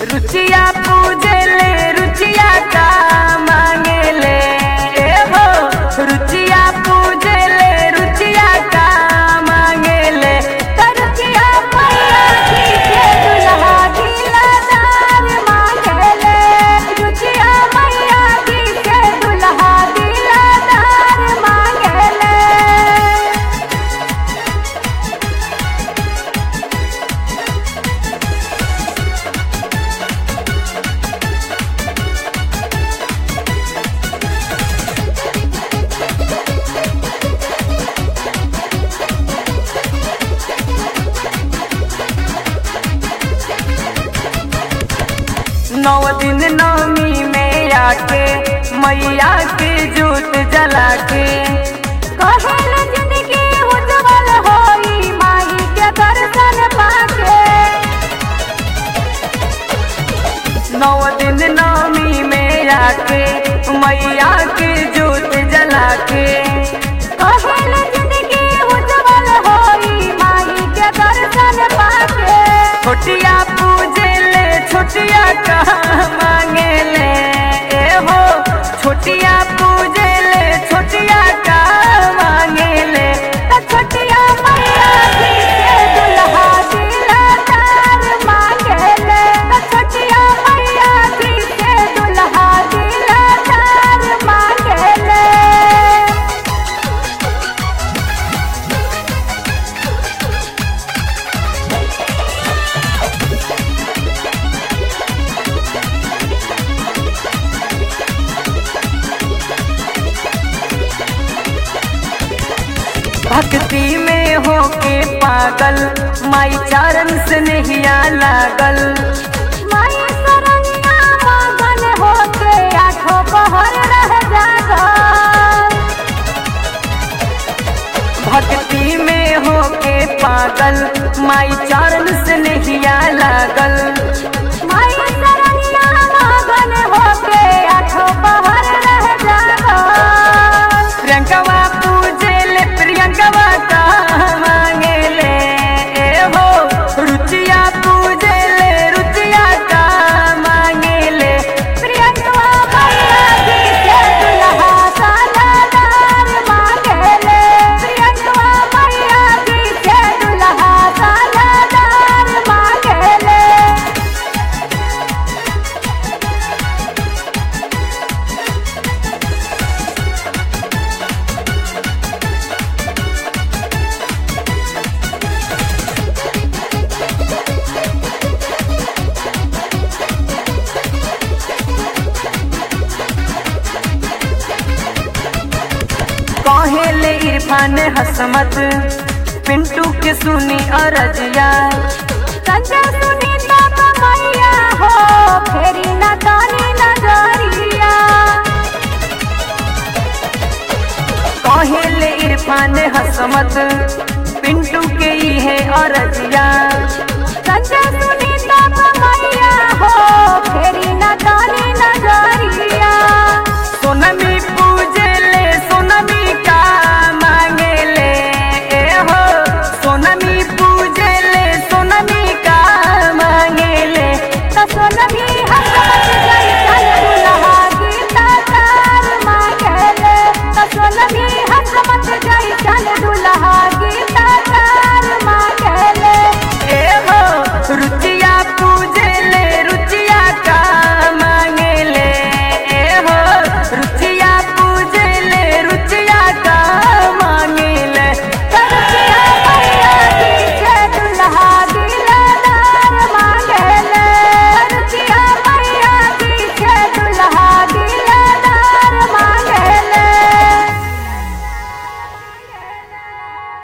रुचिया पूजे ले रुचिया का मांगे ले ए हो रुचिया पूजे ले रुचिया का मांगे ले त रुचिया मैया जी के दुल्हा दिलदार मांगे ले रुचिया मैया जी के दुल्हा दिलदार मांगे ले नौ दिन नवमी में आके मैया के जोत जला के कहल जिंदगी उज्जवल होई माई के दर्शन पाके नौ दिन नवमी में आके मैया के जोत जला के कहल जिंदगी उज्जवल होई माई के दर्शन पाके छोटिया पूजे ले छोटिया कहाँ मांगे ले ए हो छोटिया पूजे ले छोटिया कहाँ मांगे ले त छोटिया मैया जी के दुल्हा दिलदार मांगे ले त छोटिया मैया जी के दुल्हा दिलदार मांगे ले भक्ति में होके पागल माई चरण से नहिया लागल माई सरनिया मगन होके आठो पहर रह जागल भक्ति में होके पागल माई चरण से नहिया लागल माई सरनिया मगन होके आठो पहर रह जागल प्रियंकवा पूजे ले प्रियंकवा का मांगे ले ए हो रुचिया पूजे ले रुचिया का मांगे ले प्रियंकवा मैया जी के दुल्हा सालादार मांगे ले प्रियंकवा मैया जी के दुल्हा सालादार मांगे ले कहेले इरफान हसमत पिंटू के सुनी अरजिया संजय सुनी तब मैया